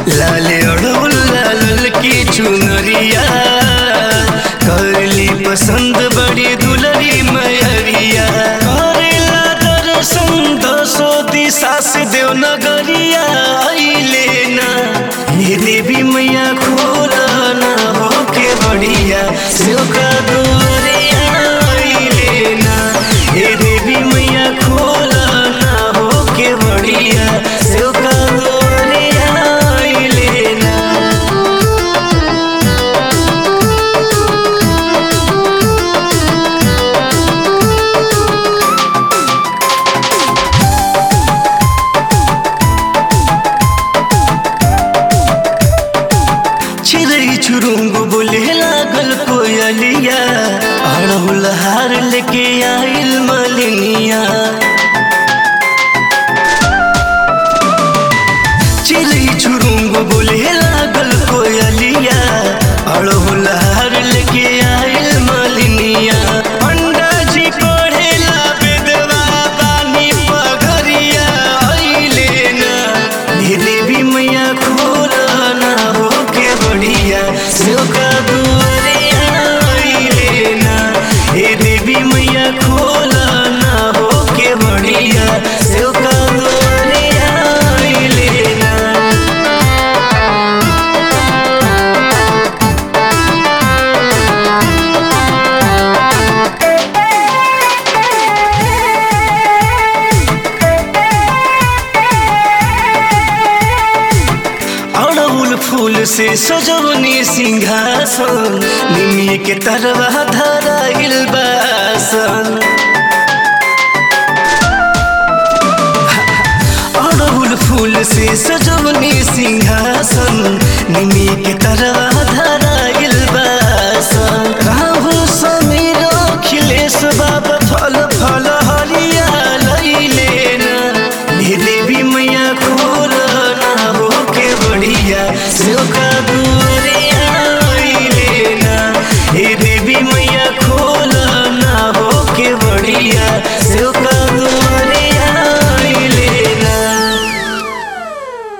लाले अड़ौल लाल की चुनरिया करली पसंद बड़ी दुलरी मयरिया करेला दर्शन दसो दिशा से देव नगरिया अइले ना ये देवी मैया खोला ना होके बढ़िया शिव का दुआरिया अइले ना ये देवी मैया खोला ना होके बढ़िया शिव का दुआरिया अइले ना चिड़ै चुरुंग बोले लागल कोयलिया अड़हुल हार लेके आइल मलिनिया चिड़ै चुरुंग बोले लागल कोयलिया अड़हुल हार लेके आइल मलिनिया पंडा जी पढ़ेला बेदवा बानी पगरिया अइले ना हे देवी मैया खोला ना होके बढ़िया शिव का दुआरिया अइले ना हे देवी मैया खोला ना होके बढ़िया शिव का दुआरिया अइले ना अड़हुल फूल से सजवनी सिंहासन निमिय के तरवा धराइल बासन अड़हुल फूल से सजवनी सिंहासन निमिय के तरवा धरा